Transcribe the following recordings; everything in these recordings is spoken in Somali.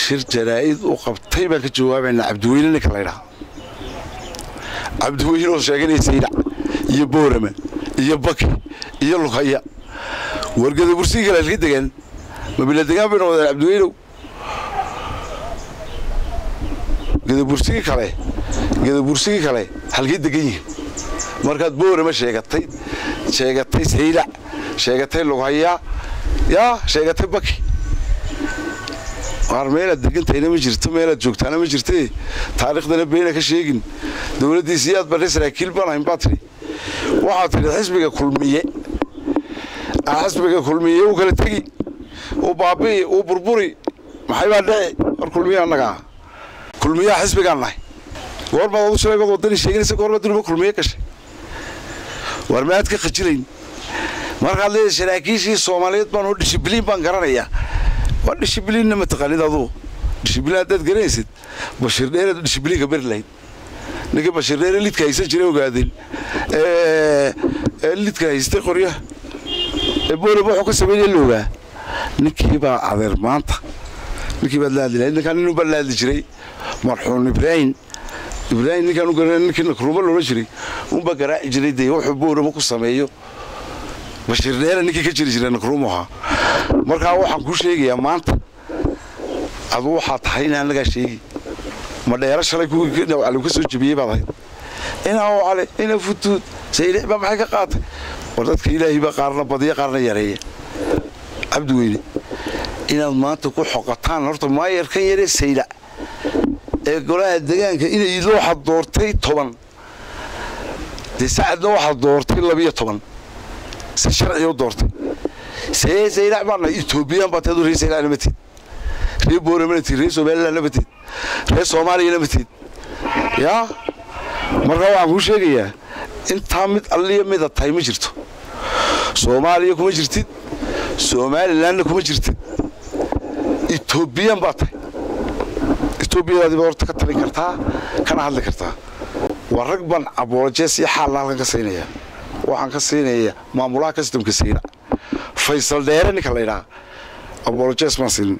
shir jaraa'id u qabtay baan ka jawaabaynaa cabdiweyne ninka laydhaha cabdiweyne oo sheeganaya saydac iyo boorama iyo baki iyo lughaya wargada bursigii kale halka degaan mabila degaan bay noqdeen cabdiweynow gadabursigii kale gadabursigii kale halkay degan yihiin markaad boorama sheegatay sheegatay saydac sheegatay lughaya yaa sheegatay baki waar meelaad degantahayna ma jirto meelaad joogtaana ma jirte taariikhdana beyna ka sheegin dowladdiisi yaad badhay saraakiil baan ahayn baa tidhi waxaad tidhi xisbiga kulmiye xisbiga kulmiye uu kala tegi uu baabi'i uu burburi maxay baa dhici war kulmiye annagaa kulmiyaha xisbigaan nahay goormaad adu shalay baad waddani sheeganaysa goormaad dunuba kulmiye gashay war maad ka khajilayn markaad leedahay saraakiishii soomaaliyeed baan oo dishibliin baan garanayaa waa dishibliinna mataqaanid aduu dishibliin haddaad garanaysid bashiir dheereed dishibliinka beri lahayd ninkii bashiir dheere lidka haysan jiray ogaadeen ee lidka haystay qoryaha ee boolaba wuxuu ka sameynaya la ogaa ninkii baa adeer maanta ninkii baad la hadli lahayd ninkaan ninuu baa la hadli jiray marxuum ibraahim ibraahim ninkaan u garanay ninkii nakruuma loola jiray unbaa garaaci jiray dee wuxuu boolaba ku sameeyo bashiir dheere ninkii ka jiri jiray nakruumu ahaa markaa waxaan kuu sheegayaa maanta aduu waxaa tahay in annagaa sheegi ma dheero shalay kuwii ka soo jebiyey baad ahayd inaa cale ina futuud saylic baa maxay ka qaatay war dadka ilaahay baa qaarna badiya qaarna yareeya cabdi weyne inaad maanta ku xoqataan horta maayarkan yaree saylac ee golaha degaanka inay waxaad doortay toban dee sacadna waxaad doortay labiyo toban si sharciga u doortay see saylac baa nahay etoobiyaan baa teedu ree saylac nama tid ree boorama na tid ree somaliland nama tid ree soomaaliya nama tid yaa markaa waxaan kuu sheegayaa intaa mid alliya mida tahay ma jirto soomaaliya kuma jirtid somalilandna kuma jirtid etoobiyaan baa tahay etoobiyadaadiibaad horta ka talin kartaa kana hadli kartaa waa rag baan aboolojees iyo xaalna halkan ka siinaya waxaan ka siinaya maamulaha kastamka sayna faysal dheere ninka la ydhaha abolojes baan siinay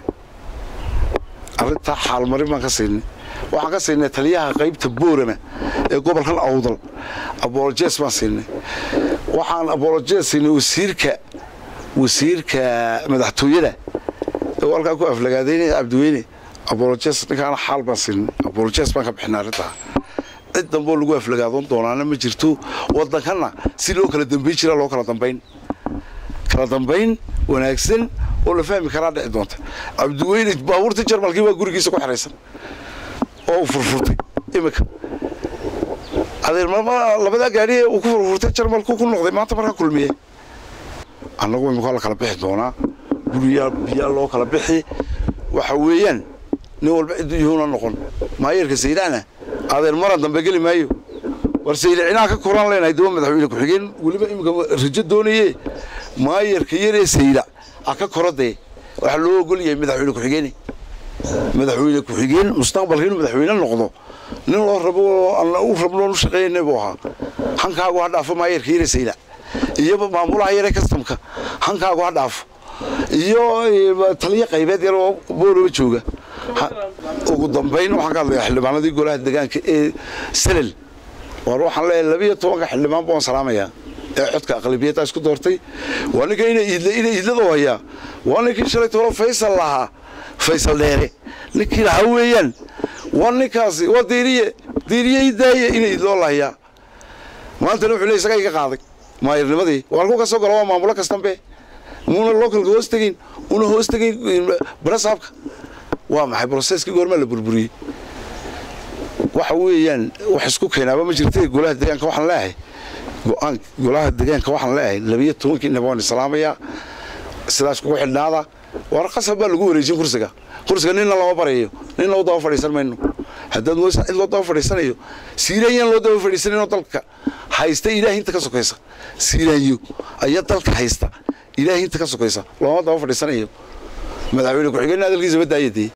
arrintaa xaalmarin baan ka siinay waxaan ka siinay taliyaha qaybta boorama ee gobolkan awdal abolojes baan siinay waxaan abolojes siinay wasiirka wasiirka madaxtooyada ee halkaa ku aflagaadeynaya cabdiweyne abolojes ninkaana xaal baan siinay abolojes baan ka bixinay arrintaa cid damboo lagu aflagaadoon doonaana ma jirto waddankanna si loo kala dambayn jira loo kala dambayn kala dambayn wanaagsan oo la fahmi karaa dhici doonta cabdiweyne baabuurtii jarmalkii baa gurigiisa ku xeraysan oo furfurtay imika adeer labadaa gaadhi uu ku furfurtay jarmalku ku noqday maanta markaa kulmiye annagu imika la kala bixi doonaa guriyaa biyaa loo kala bixi waxa weeyaan nin walba cidduu yuhuuna noqon maayarka saydacna adeer maran dambe geli maayo war saylicinaa ka koraan leenahay daba madaxweyne ku-xigeen weliba iminka rajo doonaye maayarka yaree saylac a ka koradee waxaa loo ogol yahay madaxweyne ku-xigeene madaxweyne ku-xigeen mustaqbalka inuu madaxweyne noqdo nin loo rabo u rabnoon u shaqeynay buu ahaa hankaagu ha dhaafo maayarka yaree saylac iyo maamulaha yaree kastamka hankaagu ha dhaafo iyo taliyo qaybeed yar oo booloba jooga ugu dambayn waxaan ka hadlayaa xildhibaanadii golaha degaanka ee salel war waxaan leeyahay labiyo tobanka xildhibaan baan salaamayaa ee codka aqlabiyadda isku doortay waa ninka ina iidla ina iidlada hayaa waa ninkii shalay tolo faysal lahaa faysal dheere ninkii lahaa weeyaan waa ninkaasi waa diiriye diiriye ii daaye ina iidloo lahayaa maantana wuxuu leey isagaa iga qaaday maayarnimadii waan ku ka soo gala waa maamulo kastambe muuna localka hoos tegayn una hoos tegayn barasaabka waa maxay broseskii goormaa la burburiyey waxa weeyaan wax isku keenaaba ma jirta golaha degaanka waxaan leeyahay go-aan golaha degaanka waxaan leeyahay labiyo tobankiinaba waan islaamayaa sidaas kugu xidhnaada war qasab baa lagu wareejin kursiga kursiga ninna lama barayo ninna u daba fadhiisan mayno haddaad mooysa cid loo daba fadhiisanayo siiranyaan loo daba fadhiisanayno dalka haysta ilaahi inta ka sokaysa siiraanyo ayaa dalka haysta ilaahi inta ka sokaysa looma daba fadhiisanayo madaxweyne ku-xigeenna hadalkiisa ma daayadee